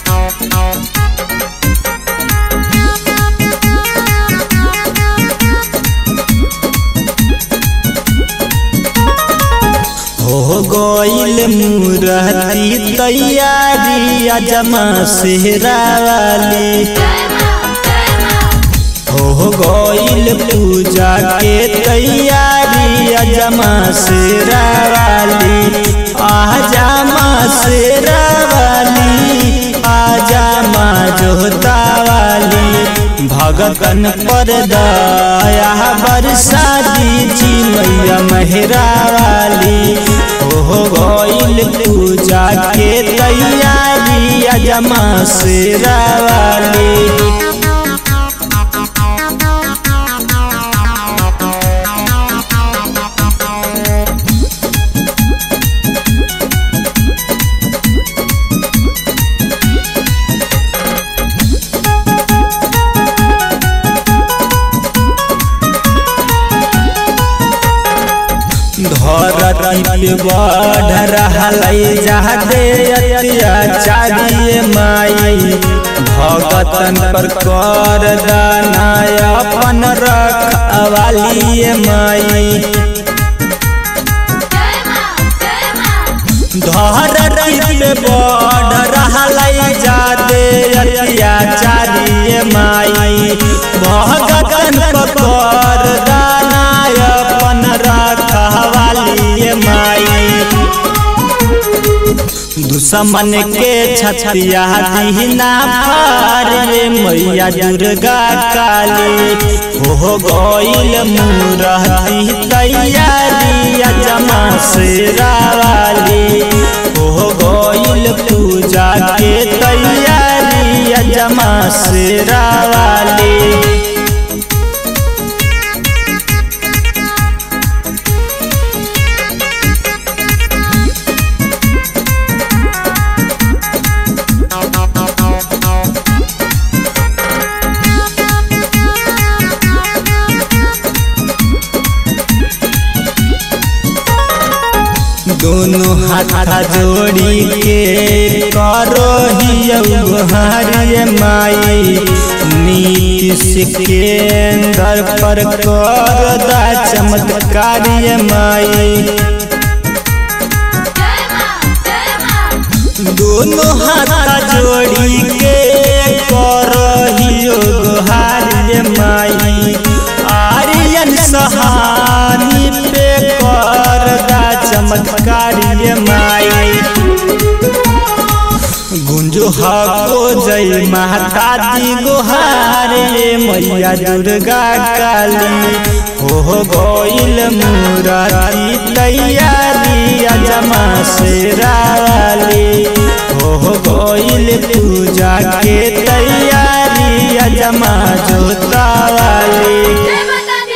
हो गईल मूरती तैयारी अजमा सेहरा वाली हो गईल पूजा के तैयारी अजमा सेहरा वाली आजा माँ सेहरा वाली आजा माँ जोता वाली भगतन पर दया बरसा दीजी मैया मेहरा वाली हो गईल पूजा के तैयारी अजमा सेरा वाली धरती पे बढ़ रहलै जादे अत्याचारी माई भगतन पर कर दानाय अपन रखवाली माई धरती पे बढ़ रहलै जादे अत्याचारी माई भगतन पर कर दानाय अपन रखवाली माई दुश्मन के छतिया दीना पार रे मैया दुर्गा काली हो गईल मूरती तैयारी जमा सेरा वाली हो गईल पूजा के तैयारी जमा सेरा वाली दोनों हाथ जोड़ी के करो हिय माई नीतीश केंद्र पर कर दा चमत्कारी माई दोनों हाथ जोड़ी के करो हियो गोहारी माई आर्यन सहानी पे कर दा चमत्कारी माई गुंजो हको जय माता दी गोहारे मैया दुर्गा काली हो गईल मूरती तैयारी अजमा सेरा